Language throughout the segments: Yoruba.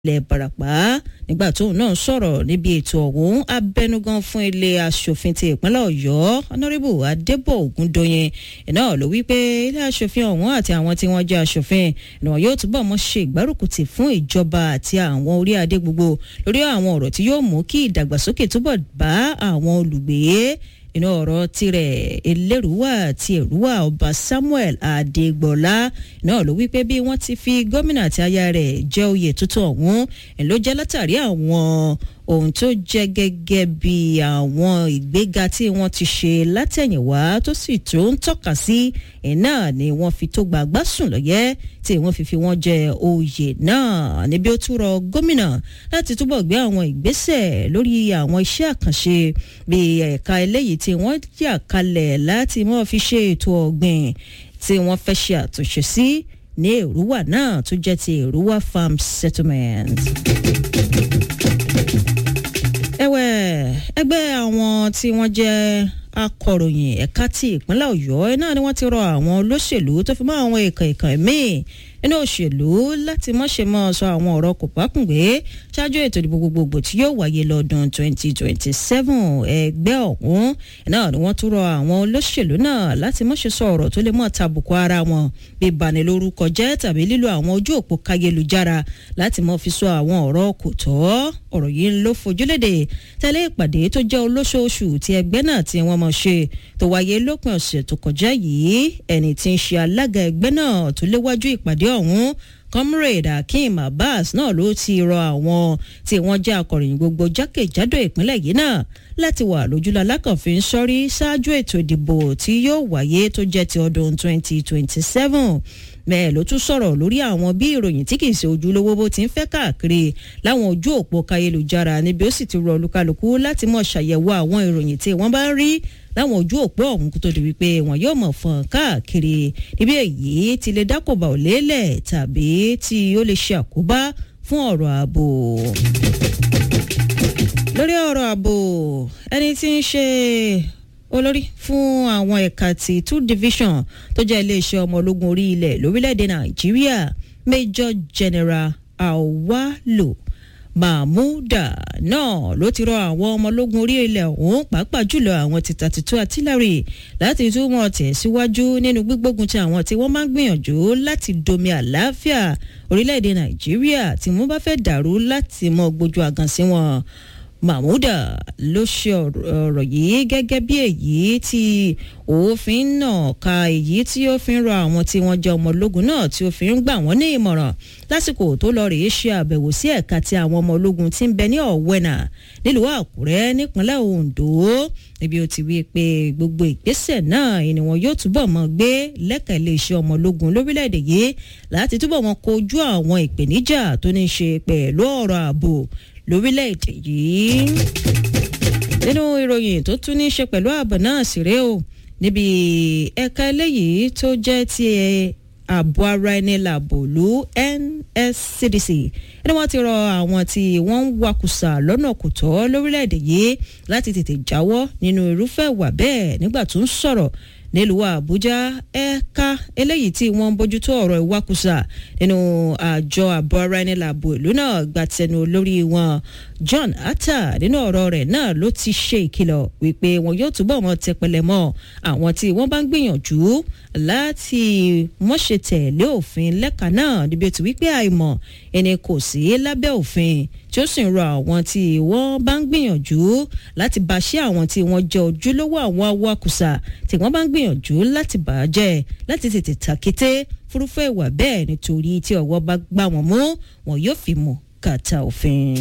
ilẹ̀ barapa nígbà tóun náà sọ̀rọ̀ níbi ètò ọ̀hún abẹnugan fún ilé asòfin ti ìpínlẹ̀ ọ̀yọ́ honourable adébọ̀ ògúndóyin náà ló wí pé ilé asòfin ọ̀hún àti àwọn tí wọ́n jẹ́ asòfin náà yóò túbọ̀ mọ́ ṣe ìgbárùkùtì fún ìjọba àti àwọn orí adé gbogbo lórí àwọn ọ̀rọ̀ tí yóò mú kí ìdàgbàsókè túbọ̀ bá àwọn olùgbé inú ọ̀rọ̀ tirẹ̀ elérúwà ti èrúwà ọba samuel adégbọlá náà ló wípé bí wọ́n ti fi gómìnà àti aya rẹ̀ jẹ́ oyè tuntun ọ̀hún ẹ̀ ló jẹ́ látàrí àwọn ohun tó jẹ́ gẹ́gẹ́ bí àwọn ìgbéga tí wọ́n ti ṣe látẹ̀yìnwá tó sì tó ń tọ́ka sí iná ni wọ́n fi tó gbàgbá sùn lọ́yẹ́ tí wọ́n fi fi wọ́n jẹ oyè náà níbi ó tún rọ gómìnà láti túbọ̀ gbé àwọn ìgbésẹ̀ lórí àwọn iṣẹ́ àkànṣe bíi ẹ̀ka eléyìí tí wọ́n yà kalẹ̀ láti mọ́ fi ṣe ètò ọ̀gbìn tí wọ́n fẹ́ ṣe àtúnṣe sí ní èrúwà náà tó jẹ́ ti èrúwà farm settlement ẹ̀wẹ̀ ẹgbẹ́ àwọn tí wọ́n jẹ́ akọ̀ròyìn ẹ̀ka ti ìpínlẹ̀ ọ̀yọ́ náà ni wọ́n ti rọ àwọn olóṣèlú tó fi mọ́ àwọn èèkàn èèkàn míì nínú òṣèlú láti mọ́ṣe mọ́ sọ àwọn ọ̀rọ̀ kò pákùngbé ṣáájú ètò ìdìbò gbogbogbò tí yóò wáyé lọ́dún 2027 ẹgbẹ́ ọ̀hún náà ni wọ́n tún rọ àwọn olóṣèlú náà láti mọ́ṣe sọ ọ̀rọ̀ tó lè mọ́ tàbùkù ara wọn bí banilórúkọ jẹ́ tàbí lílo àwọn ojú òpó káyélujára láti mọ́ fi sọ àwọn ọ̀rọ̀ kò tọ́ ọ̀rọ̀ yìí ló fojúlédè tẹ́lẹ̀ ìpàdé tó jẹ́ olóṣooṣù tí ẹgbẹ́ náà tí wọ́n mọ̀ ṣe tó wáyé lópin ọ̀sẹ̀ tó kọjá yìí ẹni tí ń ṣe alága ẹgbẹ́ náà tó léwájú ìpàdé ọ̀hún comrade akeem abbas náà ló ti rọ àwọn tí wọ́n jẹ́ akọ̀ròyìn gbogbo jákèjádò ìpínlẹ̀ yìí náà láti wà lójúlọ alákànfin sọ́rí ṣáájú ètò ìdìbò tí yóò wáyé tó jẹ́ ti ọdún 2027 bẹ́ẹ̀ ló tún sọ̀rọ̀ lórí àwọn bí ìròyìn tí kìí ṣe ojúlówó bó ti ń fẹ́ káàkiri láwọn ojú òpó káyélujára níbi ó sì ti rọ olúkálùkù láti mọ̀ ṣàyẹ̀wò àwọn ìròyìn tí wọ́n bá ń rí láwọn ojú òpó ọ̀hún kó tó di wípé wọn yóò mọ̀ fọ́n káàkiri níbi èyí ti lè dákòbà ò lélẹ̀ tàbí tí ó lè ṣe àkóbá fún ọ̀rọ̀ ààbò lórí ọ̀rọ̀ ààbò ẹni tí ń ṣe olórí fún àwọn ẹ̀ka ti two division tó jẹ́ iléeṣẹ́ ọmọ ológun orí ilẹ̀ lórílẹ̀‐èdè nàìjíríà major general awalo mahmuda náà ló ti rọ àwọn ọmọ ológun orí ilẹ̀ ọ̀hún pàápàá jùlọ àwọn ti thirty-two artillery láti túmọ̀ tẹ̀síwájú nínú gbígbógun ti àwọn tí wọ́n máa ń gbìyànjú láti domi àlàáfíà orílẹ̀‐èdè nàìjíríà tí wọ́n bá fẹ́ dàrú láti mọ gbójú àgàn sí wọn mahmuda ló ṣe ọ̀rọ̀ yìí gẹ́gẹ́ bí èyí tí òfin náà ka èyí tí ó fi ń rọ àwọn tí wọ́n jẹ́ ọmọ ológun náà tí ó fi ń gbà wọ́n ní ìmọ̀ràn lásìkò tó lọ rèé ṣe àbẹ̀wò sí ẹ̀ka tí àwọn ọmọ ológun ti ń bẹ ní ọ̀wẹ́nà nílùú àkúrẹ́ nípínlẹ̀ ondo níbi ó ti wí pé gbogbo ìgbésẹ̀ náà ni wọn yóò túbọ̀ mọ́ gbé lẹ́ka iléeṣẹ́ ọmọ ológun lórílẹ̀‐èdè yìí láti túbọ̀ wọn kojú àwọn ìpèníjà tó ní í ṣe pẹ̀lú ọ̀rọ̀ ààbò lórílẹ̀‐èdè yìí. nínú ìròyìn tó tún ní í ṣe pẹ̀lú ààbò náà sì rèé o níbi ẹ̀ka eléyìí tó jẹ́ ti ààbò ara ẹni làbòlú NSCDC ẹni wọ́n ti rọ àwọn tí wọ́n ń wakùsà lọ́nà kò tọ́ lórílẹ̀‐èdè yìí láti tètè jáwọ́ nínú irúfẹ́ ìwà bẹ́ẹ̀ nígbà tó ń sọ̀rọ̀ nílùú àbújá ẹ̀ka eléyìí tí wọ́n ń bójútó ọ̀rọ̀ ìwakùsà nínú àjọ ààbò ara ẹni làbò ìlú náà gbàtẹnu olórí wọn john atta nínú ọ̀rọ̀ rẹ̀ náà ló ti ṣe ìkìlọ̀ wípé wọn yóò túbọ̀ mọ́ tẹpẹlẹ mọ́ àwọn tí wọ́n bá ń gbìyànjú láti mọ́ṣe tẹ̀lé òfin lẹ́ka náà níbi tí wípé àìmọ̀ ẹni kò sí lábẹ́ òfin tí ó sì ń rọ àwọn tí wọ́n bá ń gbìyànjú láti bàṣẹ́ àwọn tí wọ́n jẹ́ ojúlówó àwọn awakùsà tí wọ́n bá ń gbìyànjú láti bàjẹ́ láti tètè tàkété fúrúfẹ́ ìwà bẹ́ẹ̀ nítorí tí ọwọ́ bá gbá wọn mú wọn yóò fi mú kàtà òfin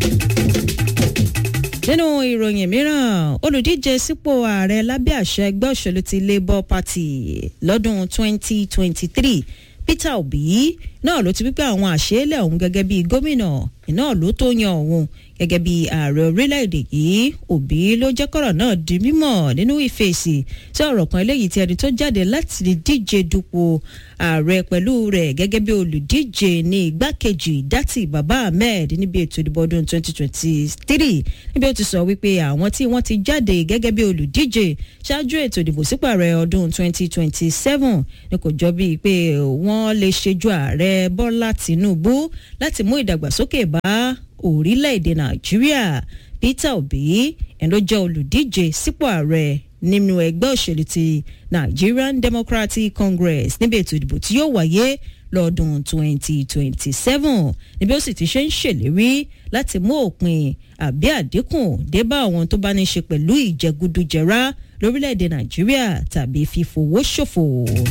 nínú ìròyìn mìíràn olùdíje sípò ààrẹ lábẹ́ àṣẹ ẹgbẹ́ òṣèlú ti labour party lọ́dún 2023 peter obi náà ló ti wípé àwọn àṣeélẹ̀ ọ̀hún gẹ́gẹ́ bíi gómìnà náà ló tó yan òun gẹ́gẹ́ bí ààrẹ orílẹ̀-èdè yìí òbí ló jẹ́ kọ́rọ̀ náà di mímọ̀ nínú ìfèsì sí ọ̀rọ̀ kan eléyìí tí ẹni tó jáde láti díje dupò ààrẹ pẹ̀lú rẹ̀ gẹ́gẹ́ bí olùdíje ní igbákejì dátì bàbá ahmed níbi ètò ìdìbò ọdún 2023 níbi ó ti sọ wípé àwọn tí wọ́n ti jáde gẹ́gẹ́ bí olùdíje ṣáájú ètò ìdìbò sípò ààrẹ ọdún 2027 ni kò jọ bíi pé wọ́n lè ṣejú ààrẹ ààrẹ bọ́lá tìǹbù láti mú ìdàgbàsókè bá orílẹ̀-èdè nàìjíríà peter obi ẹni ló jẹ́ olùdíje sípò ààrẹ nínú ẹgbẹ́ òṣèlú ti nigerian democratic congress níbi ètò ìdìbò tí yóò wáyé lọ́dún 2027 níbi ó sì ti ṣe ń ṣèlérí láti mú òpin àbí àdínkù dé bá àwọn tó bá ní ṣe pẹ̀lú ìjẹgúdújẹrá lórílẹ̀‐èdè nàìjíríà tàbí fífowó ṣòfò.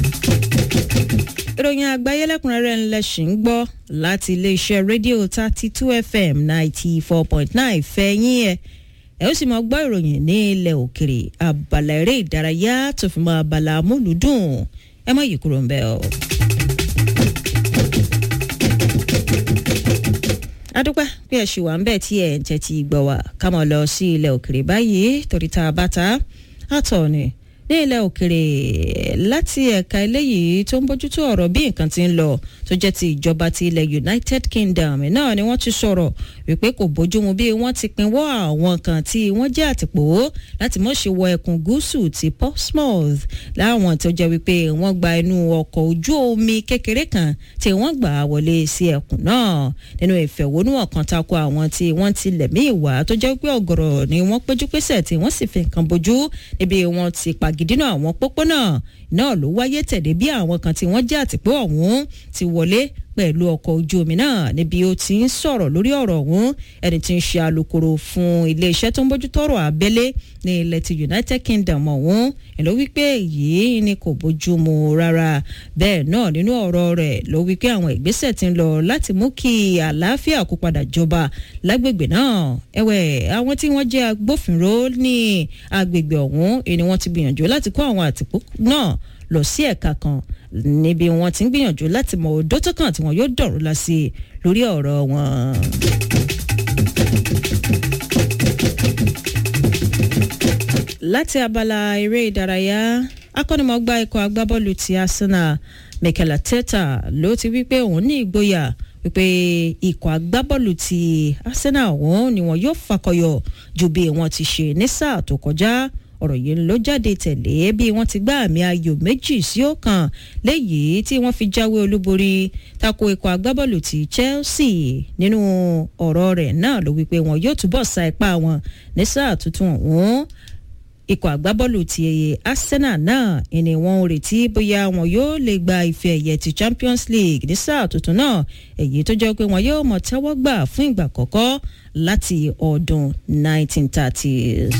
ìròyìn àgbáyé lẹ́kùnrẹ́rẹ́ ńlẹ̀ ṣì ń gbọ́ láti iléeṣẹ́ rédíò thirty two fm ninety four point nine fẹ́yìn ẹ̀ ẹ ó sì máa gbọ́ ìròyìn ní ilẹ̀ òkèrè abala eré ìdárayá tó fi mọ́ abala amúlùdùn ẹ mọ̀ yìí kúrò ń bẹ́ẹ̀ o. adúpẹ́ bí ẹ ṣì wà ń bẹ̀ tí ẹ̀ ń tẹ́tí gbọ́ wá ká mọ̀ lọ sí ilẹ̀ òkèrè báyìí torí tá a bá ta àtọ̀ ni ní ilẹ̀ òkèrè láti ẹ̀ka eléyìí tó ń bójútó ọ̀rọ̀ bí nǹkan ti ń lọ tó jẹ́ ti ìjọba ti ilẹ̀ united kingdom náà ni wọ́n ti sọ̀rọ̀ wípé kò bójúmu bí wọ́n ti pinwọ́ àwọn kan tí wọ́n jẹ́ àtìpó láti mọ̀ ṣe wọ ẹkùn gúúsù ti portsmouth láwọn tó jẹ́ wípé wọ́n gba inú ọkọ̀ ojú omi kékeré kan tí wọ́n gbà wọlé sí ẹkùn náà nínú ìfẹ̀hónúhàn kan tako àwọn tí wọ́n ti lẹ̀mí ìwà tó jẹ́ wípé ọ̀gọ̀rọ̀ ni wọ́n péjú pésẹ̀ tí wọ́n sì fi nǹkan bojú níbi wọ́n ti pàgídínà àwọn pópónà náà ló wáyé tẹ̀lé bí àwọn kan tí wọ́n jẹ́ àtìpó ọ̀hún ti wọlé pẹ̀lú ọkọ̀ ojú omi náà níbi ó ti ń sọ̀rọ̀ lórí ọ̀rọ̀ ọ̀hún ẹni tí ń ṣe alukoro fún iléeṣẹ́ tó ń bójútó ọ̀rọ̀ abẹ́lé ní ilẹ̀ ti united kingdom ọ̀hún ló wípé èyí ni kò bójú mu rárá bẹ́ẹ̀ náà nínú ọ̀rọ̀ rẹ̀ ló wípé àwọn ìgbésẹ̀ ti ń lọ láti mú kí àlàáfíà kó padà jọba lágbègbè náà ẹ̀wẹ̀ àwọn tí wọ́n jẹ́ agbófinró ní agbègbè ọ̀hún ni wọ́n ti gbìyànjú láti kó àwọn àtìpó náà lọ sí ẹ̀ka kan níbi wọn ti ń gbìyànjú láti mọ odó tó kàn tí wọn yóò dọ̀rọ̀ la sí lórí ọ̀rọ̀ wọn. láti abala eré ìdárayá akọ́nimọ̀gbá ikọ̀ agbábọ́ọ̀lù ti arsenal mikel arteta ló ti wí pé òun ní ìgboyà wípé ikọ̀ agbábọ́ọ̀lù ti arsenal ọ̀hún ni wọn yóò fakọyọ ju bí wọn ti ṣe ní sáà tó kọjá ọ̀rọ̀ yìí ló jáde tẹ̀lé bí wọ́n ti gbá àmì ayò méjì sí ọ̀kan léyìí tí wọ́n fi jáwé olúborí tako ikọ̀ agbábọ́ọ̀lù ti chelsea nínú ọ̀rọ̀ rẹ̀ náà ló wípé wọn yóò túbọ̀ sa ipá wọn ní sáà tuntun ọ̀hún ikọ̀ agbábọ́ọ̀lù ti arsenal náà ìní wọn ò retí bóyá wọn yóò lè gba ife ẹ̀yẹ ti champions league ní sáà tuntun náà èyí tó jẹ́ pé wọn yóò mọ̀ tẹ́wọ́ gbà fún ìgbà kọ̀ọ̀kọ́ láti ọdún 1930s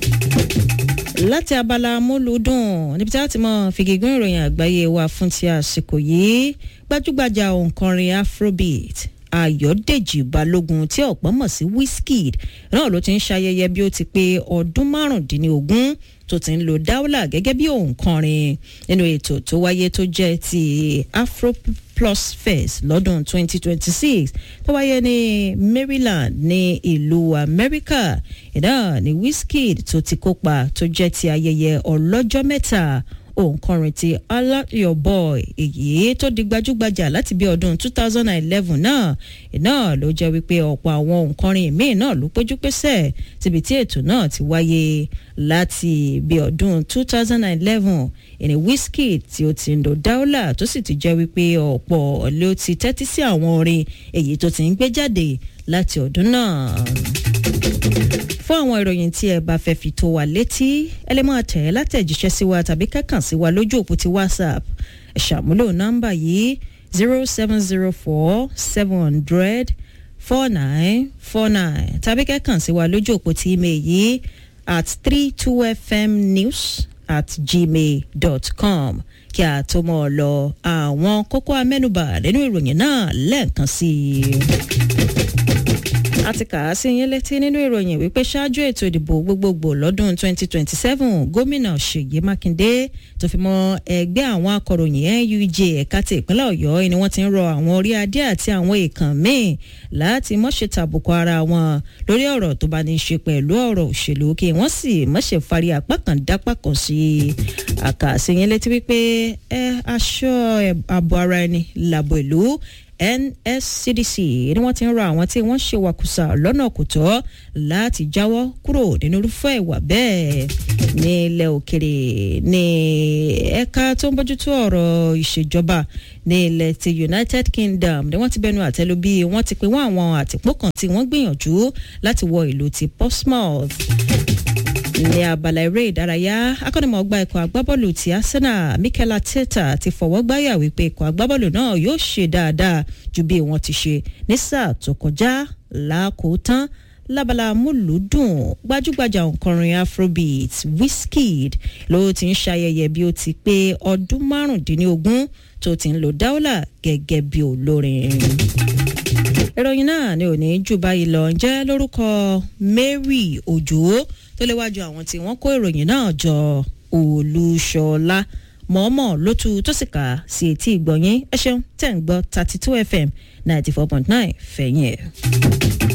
láti abala amúlùdùn níbi tí a ti mọ fìgègún ìròyìn àgbáyé wa fún ti àsìkò yìí gbajúgbajà òǹkọrin afrobeat ayọ̀dèjì balógun tí ọ̀pọ̀ mọ̀ sí wizkid náà ló ti ń ṣayẹyẹ bí ó ti pé ọdún márùndínlógún tó ti ń lo dáwọ́là gẹ́gẹ́ bí òǹkọrin nínú ètò tó wáyé tó jẹ́ ti afro plus fest lọ́dún 2026 tó wáyé ní maryland ní ìlú amẹ́ríkà ìdá ní wizkid tó ti kópa tó jẹ́ ti ayẹyẹ ọlọ́jọ́ mẹ́ta òǹkọrin ti alert your boy èyí tó di gbajúgbajà láti bí ọdún 2011 náà náà ló jẹ́ wípé ọ̀pọ̀ àwọn òǹkọrin míì náà ló péjú pésẹ̀ síbi tí ètò náà ti wáyé láti bí ọdún 2011 ìní wizkid tí ó ti ń lo dáúlà tó sì ti jẹ́ wípé ọ̀pọ̀ ló ti tẹ́tí sí àwọn orin èyí tó ti ń gbé jáde láti ọdún náà fún àwọn ìròyìn tí ẹ bá fẹ́ fi tó wa létí ẹ lè máa tẹ̀ ẹ́ látẹ̀jíṣẹ́ sí wa tàbí kẹ́kàn sí wa lójú òpó ti whatsapp ẹ ṣàmúlò nọ́mbà yìí zero seven zero four seven hundred four nine four nine tàbí kẹ́kàn sí wa lójú òpó ti email yìí at three two fm news at gmail dot com kí a tó mọ̀ ọ́ lọ àwọn kókó amẹ́nubà nínú ìròyìn náà lẹ́ẹ̀kan sí i a ti kà á sí yín létí nínú ìròyìn wípé ṣáájú ètò ìdìbò gbogbogbò lọ́dún 2027 gómìnà ṣèyí mákindé tó fi mọ ẹgbẹ́ àwọn akọ̀ròyìn nuj ẹ̀ka ti ìpínlẹ̀ ọ̀yọ́ ni wọ́n ti ń rọ àwọn orí adé àti àwọn èèkàn míì láti mọ̀ṣẹ̀ tàbùkù ara wọn lórí ọ̀rọ̀ tó bá ní í ṣe pẹ̀lú ọ̀rọ̀ òṣèlú kí wọ́n sì mọ̀ṣẹ̀ fari apá kan dápá kan sí i àkà sí yín létí wípé ẹ aṣọ ààbò ara ẹni làbò ìlú NSCDC ni wọ́n ti ń rọ àwọn tí wọ́n ṣe wàkùsà lọ́nà kò tọ́ láti jáwọ́ kúrò nínú irúfẹ́ ìwà bẹ́ẹ̀ ní ilẹ̀ òkèrè ní ẹ̀ka tó ń bójútó ọ̀rọ̀ ìṣèjọba ní ilẹ̀ ti United Kingdom ni wọ́n ti bẹnu àtẹ́lu bí wọ́n ti pín wọ́n àwọn àtìpó kan tí wọ́n gbìyànjú láti wọ ìlú ti Portsmouth ní abala eré ìdárayá akọ́nimọ̀ọ́gbá ikọ̀ agbábọ́ọ̀lù ti Arsenal Mikel Arteta ti fọwọ́ gbáyà wípé ikọ̀ agbábọ́ọ̀lù náà yóò ṣe dáadáa ju bí wọ́n ti ṣe ní sáà tó kọjá lákòótán lábala múlùúdùn gbajúgbajà òǹkọrin afrobeat Wizkid ló ti ń ṣayẹyẹ bí ó ti pé ọdún márùndínlógún tó ti ń lo dáúlà gẹ́gẹ́ bí olórin ìròyìn náà ni ò ní jù báyìí lọ ǹjẹ́ lórúkọ Mary Òjò tó léwájú àwọn tí wọ́n kó ìròyìn náà jọ Olúṣọlá mọ̀ọ́mọ̀ ló tu tó sì kà sí etí ìgbọ̀nyín ẹ ṣeun tẹ̀ ń gbọ́ thirty two FM ninety four point nine fẹ̀yìn ẹ̀.